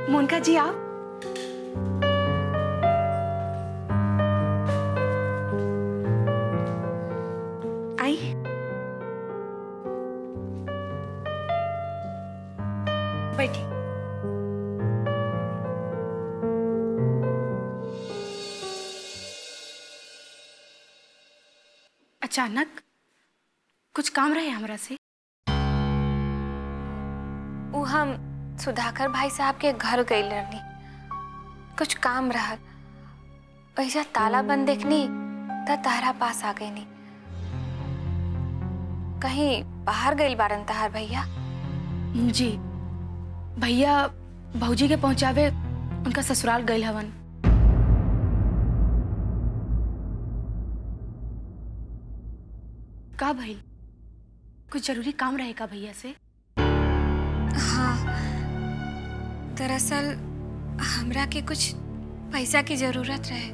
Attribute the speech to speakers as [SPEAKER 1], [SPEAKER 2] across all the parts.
[SPEAKER 1] मोनिका जी आप आई बैठी अचानक कुछ काम रहे हमरा से
[SPEAKER 2] उ हम सुधाकर भाई साहब के घर गई रहनी कुछ काम रहल पैसा ताला बंद देखनी त तारा पास आ गई नी कहीं बाहर गई बारन तहार भैया
[SPEAKER 1] जी भैया भौजी के पहुंचावे उनका ससुराल गए हवन का भइल कुछ जरूरी काम रहे का भैया से
[SPEAKER 2] हाँ दरअसल हमरा के कुछ पैसा की जरूरत रहे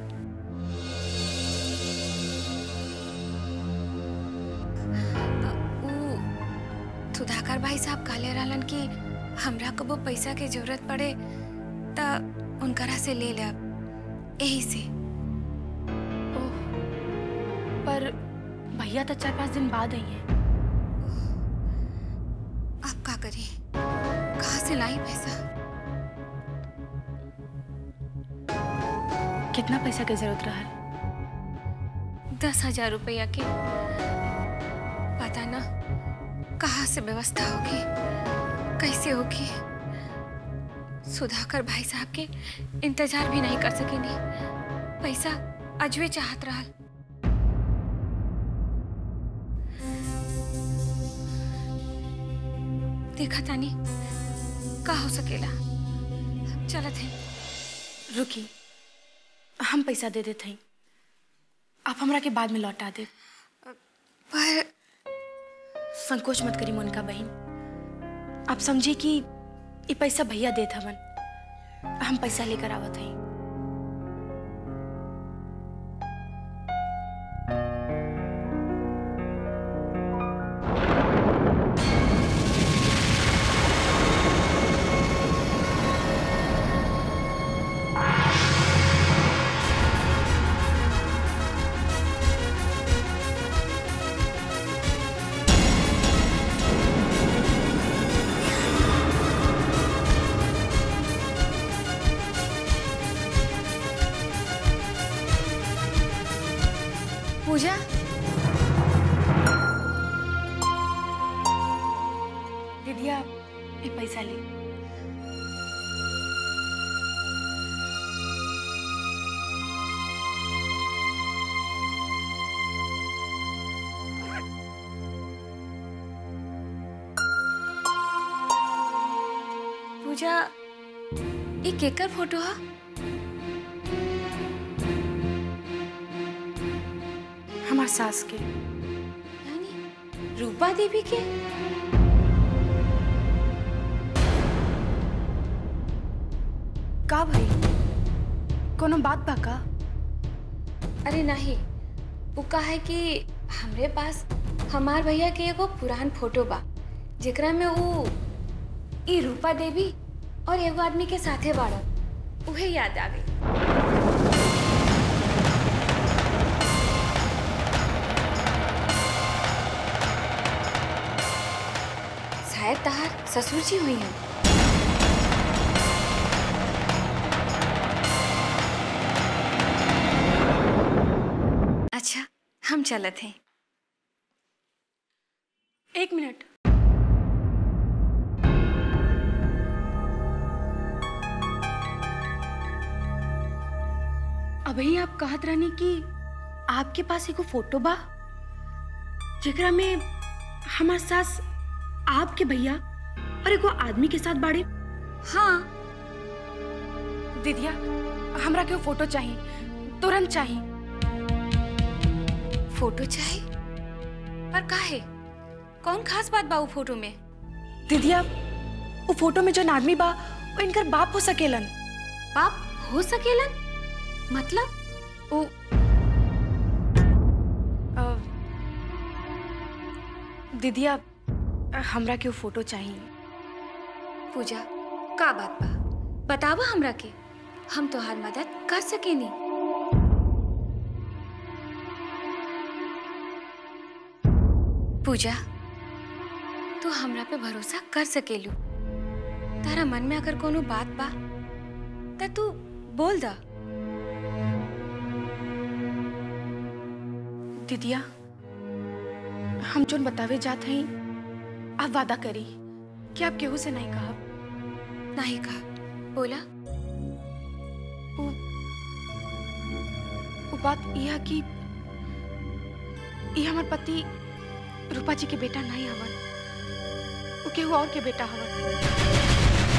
[SPEAKER 2] उ सुधाकर भाई साहब कहले रहलन कि हमरा को वो पैसा के जरूरत पड़े त उनकरा से ले लेब यही से
[SPEAKER 1] ओह पर भैया तो चार पांच दिन बाद आई हैं
[SPEAKER 2] अब का करी कहाँ से लाई पैसा
[SPEAKER 1] कितना पैसा की जरूरत रहा
[SPEAKER 2] दस हजार रुपया के पता ना कहाँ से व्यवस्था होगी कैसे होगी सुधाकर भाई साहब के इंतजार भी नहीं कर सकेनी पैसा अजवे चाहत रहल देखा तानी का हो सकेला चलत है
[SPEAKER 1] रुकी हम पैसा दे देते हैं आप हमरा के बाद में लौटा दे
[SPEAKER 2] पर
[SPEAKER 1] संकोच मत करी मोनिका बहन आप समझिए कि ये पैसा भैया देत हवन हम पैसा लेकर आवत हई
[SPEAKER 2] पूजा
[SPEAKER 1] दीदिया ये पैसा ले
[SPEAKER 2] पूजा ये केकर फोटो है
[SPEAKER 1] हमार सास के
[SPEAKER 2] यानी रूपा देवी के
[SPEAKER 1] का भाई कोनो बात बा का
[SPEAKER 2] अरे नहीं वो का है कि हमरे पास हमार भैया के एगो पुरान फोटो बा जेकरा में वो ई रूपा देवी और एगो आदमी के साथे बाड़न उहे याद आ गई शायद तहार ससुर जी हुई हैं अच्छा हम चलत हैं
[SPEAKER 1] एक मिनट अभी आप कहत रहनी कि आपके पास एगो फोटो बा जेकरा में हमार सास आपके भैया और एगो आदमी के साथ बाड़े
[SPEAKER 2] हाँ
[SPEAKER 1] दीदिया हमरा के वो फोटो चाहिए तुरंत चाहिए
[SPEAKER 2] फोटो चाहिए पर काहे कौन खास बात बा उ फोटो में
[SPEAKER 1] दीदिया वो फोटो में जो आदमी बा वो इनकर बाप हो सकेलन
[SPEAKER 2] बाप हो सकेलन मतलब
[SPEAKER 1] वो अ, दीदिया हमरा के वो फोटो चाहिए
[SPEAKER 2] पूजा का बात बा बतावा हमरा के हम तोहार मदद कर सकेनी पूजा तू हमरा पे भरोसा कर सकेलू तारा मन में अगर कोनो बात बा त तू बोल दा
[SPEAKER 1] दीदिया हम जोन बतावे जात हई आप वादा करी कि आप केहू से नहीं कहब
[SPEAKER 2] नहीं कहा बोला
[SPEAKER 1] वो वो बात यह कि ये हमार पति रूपा जी के बेटा नहीं हवन वो केहू और के बेटा हवन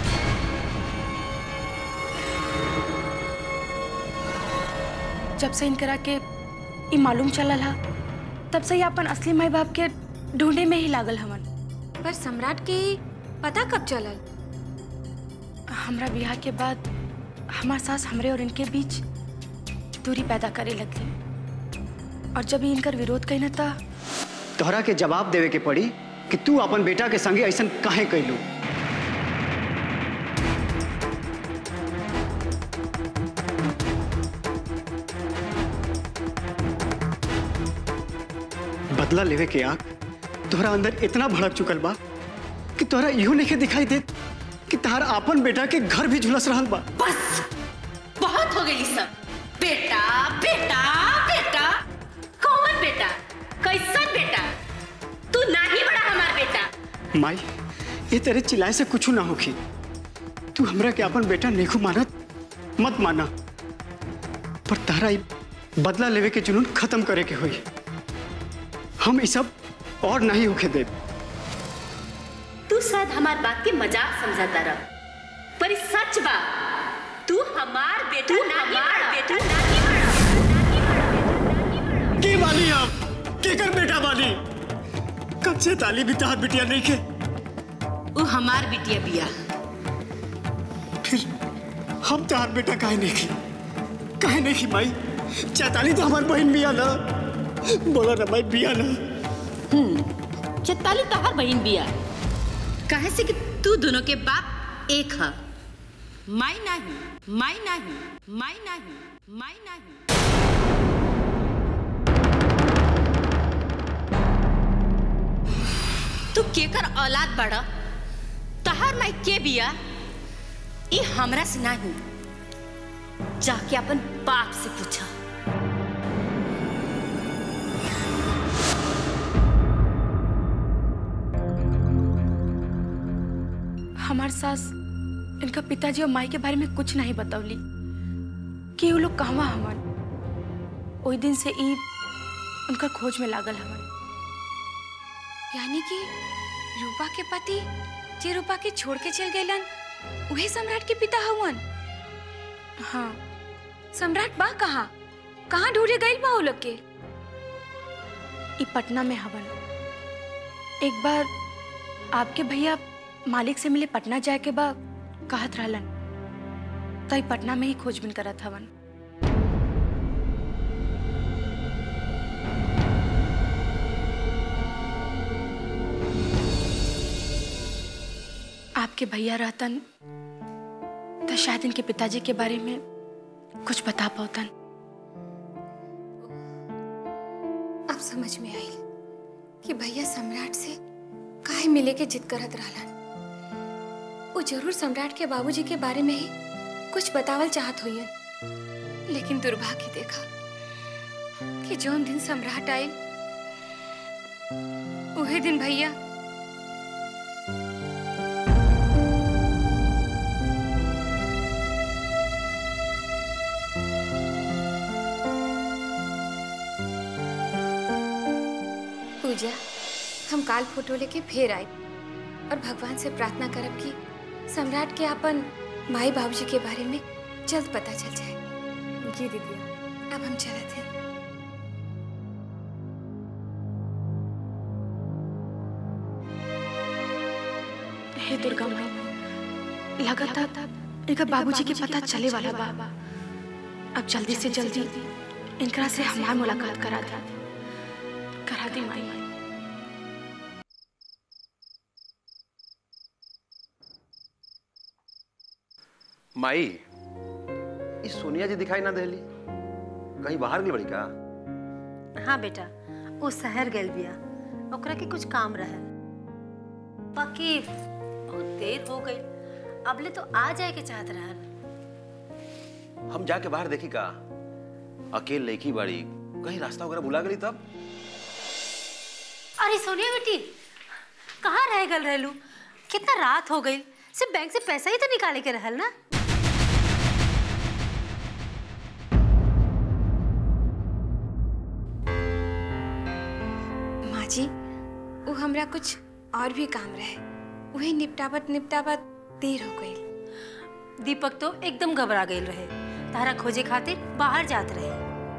[SPEAKER 1] जब से इनकरा के ई मालूम चलल हा तब से ही अपन असली माई बाप के ढूंढे में ही लागल हवन
[SPEAKER 2] पर सम्राट के पता कब चलल
[SPEAKER 1] हमरा ब्याह के बाद हमार सास हमरे और इनके बीच दूरी पैदा करे लगली और जब ही इनकर विरोध कई न था
[SPEAKER 3] तोहरा के जवाब देवे के पड़ी कि तू अपन बेटा के संगे ऐसा काहे कैलू बदला लेवे के आग तोहरा अंदर इतना भड़क चुकल बा कि तोहरा इहो नहीं दिखाई देत कि तहार आपन बेटा के घर भी झुलस रहल बा
[SPEAKER 4] बस बहुत हो गई सब बेटा बेटा बेटा कौन बेटा कैसन बेटा तू नहीं बड़ा हमार बेटा
[SPEAKER 3] माई ये तेरे चिल्लाए से कुछ ना होखी तू हमरा के अपन बेटा नेखू मानत मत माना पर तारा ई बदला लेवे के जुनून खत्म करे के होई हम ई सब और नहीं होके दे
[SPEAKER 4] तू शायद हमार बात के मजाक समझाता रह पर ई सच बा तू हमार बेटा तू हमार बेटा नहीं बड़ा
[SPEAKER 3] के वाली हम के कर बेटा वाली कब से ताली भी तहार बिटिया नहीं के
[SPEAKER 4] वो हमार बिटिया बिया
[SPEAKER 3] फिर हम तहार बेटा काहे नहीं की काहे नहीं की माई चैताली तो हमार बहन बिया ना बोला ना माई बिया ना
[SPEAKER 4] चेताली तो हर बहन बिया कहे से कि तू दोनों के बाप एक है माई नहीं माई नहीं माई नहीं माई नहीं तू केकर औलाद बड़ा तहार माई के बिया ई हमरा से नहीं जाके अपन बाप से पूछा
[SPEAKER 1] हमार सास इनका पिताजी और माई के बारे में कुछ नहीं बतौली कि वो लोग कहवा हवन ओई दिन से ई उनका खोज में लागल हवन
[SPEAKER 2] यानी कि रूपा के पति जे रूपा के छोड़ के चल गइलन उहे सम्राट के पिता हवन
[SPEAKER 1] हाँ
[SPEAKER 2] सम्राट बा कहाँ कहाँ ढूंढे गइल बा वो लोग के
[SPEAKER 1] ई पटना में हवन एक बार आपके भैया मालिक से मिले पटना जाए के बा कहत रहलन तो ई पटना में ही खोजबीन करत हवन आपके भैया रहतन तो शायद इनके पिताजी के बारे में कुछ बता पातन
[SPEAKER 2] अब समझ में आई कि भैया सम्राट से काहे मिले के जिद करत रहलन वो जरूर सम्राट के बाबूजी के बारे में ही कुछ बतावल चाहत होइयन लेकिन दुर्भाग्य देखा कि जौन दिन सम्राट आए उहे दिन भैया पूजा हम काल फोटो लेके फिर आए और भगवान से प्रार्थना करब कि सम्राट के अपन माई बाबूजी के बारे में जल्द पता चल जाए
[SPEAKER 1] जी दीदी
[SPEAKER 2] अब हम चलते हैं
[SPEAKER 1] हे दुर्गा माई लगातार इनका बाबूजी के पता चले वाला बा अब जल्दी से जल्दी इनकरा से हमार मुलाकात करा दे करा दे माई
[SPEAKER 5] माई ई सोनिया जी दिखाई ना देली कहीं बाहर गई बड़ी का
[SPEAKER 6] हाँ बेटा वो शहर गेल बिया ओकरा के कुछ काम रहे बाकी बहुत देर हो गई अबले तो आ जाए के चाहत रहन
[SPEAKER 5] हम जाके बाहर देखी का अकेले लड़की बाड़ी कहीं रास्ता वगैरह भुला गई तब
[SPEAKER 6] अरे सोनिया बेटी कहाँ रह गल रहलू कितना रात हो गई सिर्फ बैंक से पैसा ही तो निकाले के रहल ना
[SPEAKER 2] माँ जी वो हमरा कुछ और भी काम रहे वही निपटावत निपटावत देर हो गई
[SPEAKER 6] दीपक तो एकदम घबरा गई रहे तारा खोजे खातिर बाहर जात रहे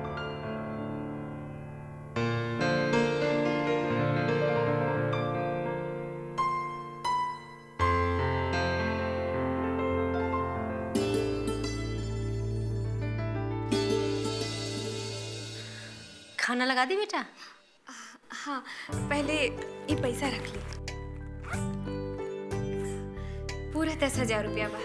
[SPEAKER 6] खाना लगा दी बेटा
[SPEAKER 2] हाँ पहले ये पैसा रख ली पूरा दस हजार रुपया बा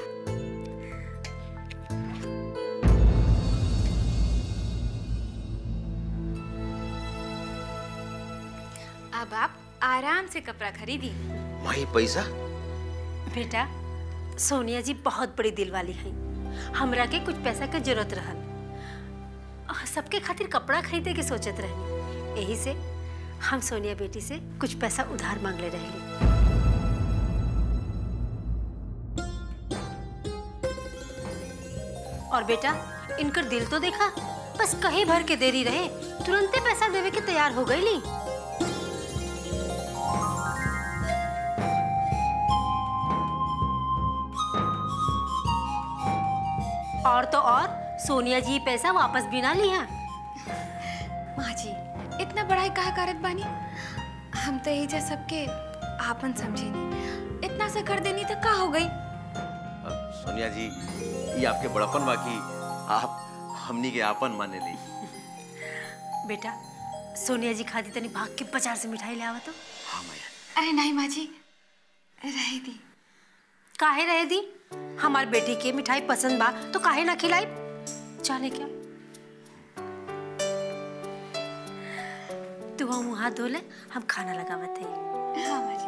[SPEAKER 2] अब आप आराम से कपड़ा खरीदी
[SPEAKER 5] माई पैसा
[SPEAKER 6] बेटा सोनिया जी बहुत बड़ी दिल वाली हैं हमरा के कुछ पैसा के जरूरत रहल आ, सबके खातिर कपड़ा खरीदे के सोचत रहनी यही से हम सोनिया बेटी से कुछ पैसा उधार मांगले रहली और बेटा इनकर दिल तो देखा बस कहीं भर के देरी रहे तुरंते पैसा देवे के तैयार हो गई ली और तो और सोनिया जी पैसा वापस भी ना लिया
[SPEAKER 2] माँ जी इतना बड़ाई कहा करत बानी हम तो एजा सबके आपन समझे नहीं इतना से कर देनी तो का हो गई
[SPEAKER 5] अब सोनिया जी ये आपके बड़पन बाकी आप हमनी के आपन माने ली
[SPEAKER 6] बेटा सोनिया जी खाती तनी भाग के बाजार से मिठाई ले आवा तो
[SPEAKER 5] हाँ मैया
[SPEAKER 2] अरे नहीं माँ जी रह दी
[SPEAKER 6] काहे रहे दी हमार बेटी के मिठाई पसंद बा तो काहे ना खिलाई जाने क्या तू हम मुँह हाथ धो ले हम खाना लगावत है
[SPEAKER 2] हाँ माँ जी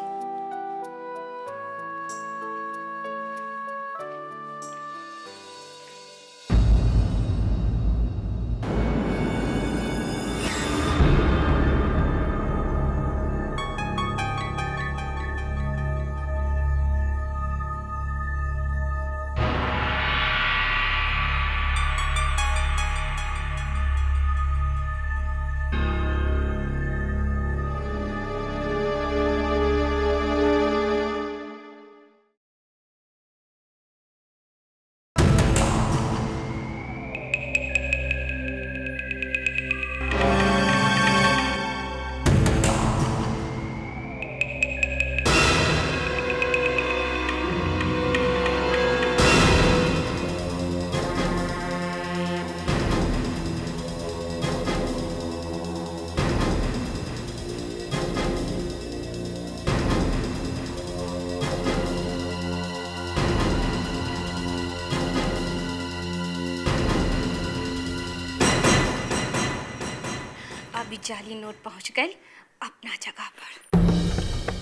[SPEAKER 2] अभी जाली नोट पहुंच गए अपना जगह पर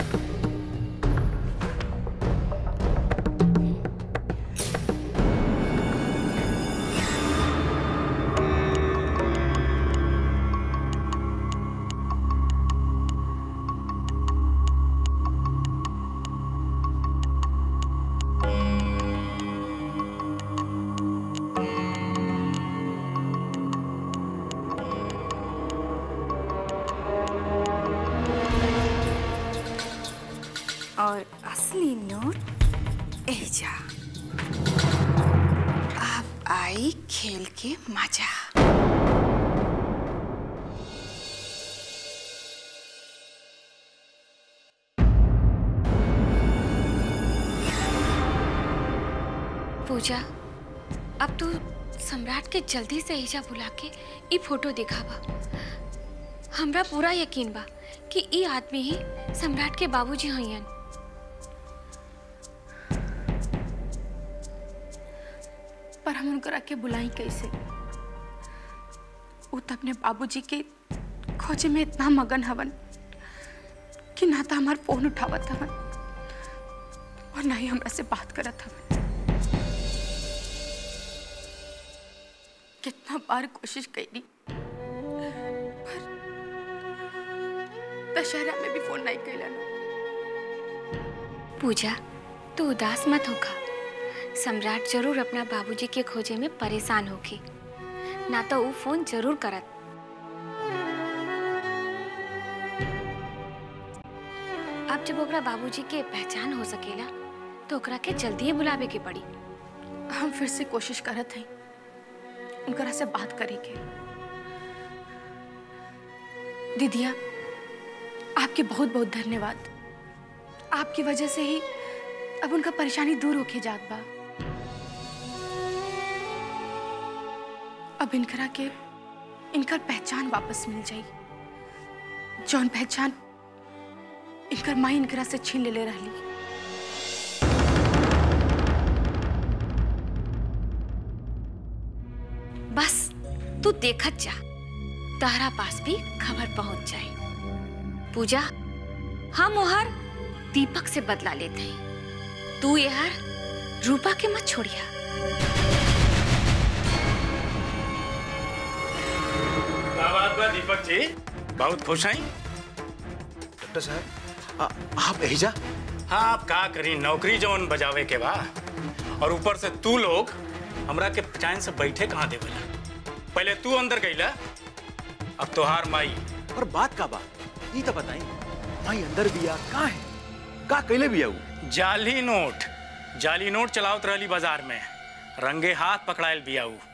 [SPEAKER 2] और असली नोट एजा अब आई खेल के मजा पूजा अब तू सम्राट के जल्दी से एजा बुला के ई फोटो दिखावा हमरा पूरा यकीन बा कि ई आदमी ही सम्राट के बाबूजी हइयन
[SPEAKER 1] पर हम उनकरा के बुलाई कैसे वो तो अपने बाबूजी के खोजे में इतना मगन हवन कि ना तो हमार फोन उठावत हवन और ना ही हमरा से बात करत हवन कितना बार कोशिश करी पर दशहरा में भी फोन नहीं कैलन
[SPEAKER 2] पूजा तू उदास मत होखा सम्राट जरूर अपना बाबूजी के खोजे में परेशान होगी ना तो वो फोन जरूर करत अब जब ओकरा बाबूजी के पहचान हो सकेला तो ओकरा के जल्दी ही बुलावे के पड़ी
[SPEAKER 1] हम फिर से कोशिश करत हई उनकरा से बात करे के दीदिया आपके बहुत बहुत धन्यवाद आपकी वजह से ही अब उनका परेशानी दूर होके जात बा अब इनकरा के इनकर पहचान वापस मिल जाई जौन पहचान इनकर माई इनकरा से छीन ले ले रहली
[SPEAKER 2] बस तू देखत जा तारा पास भी खबर पहुंच जाए पूजा हम ओहर दीपक से बदला लेते हैं तू यार रूपा के मत छोड़िया
[SPEAKER 7] क्या बात बा दीपक जी बहुत खुश हैं
[SPEAKER 5] डॉक्टर साहब आ- आप एहिजा
[SPEAKER 7] हाँ आप का करी नौकरी जौन बजावे के बा और ऊपर से तू लोग हमरा के चैन से बैठे कहाँ देवेला पहले तू अंदर गईला अब तोहार माई
[SPEAKER 5] और बात का बा ई तो बताई भाई अंदर बिया का है का कैले बिया ऊ
[SPEAKER 7] जाली नोट जाली नोट चलावत रहली बाजार में रंगे हाथ पकड़ायल बिया ऊ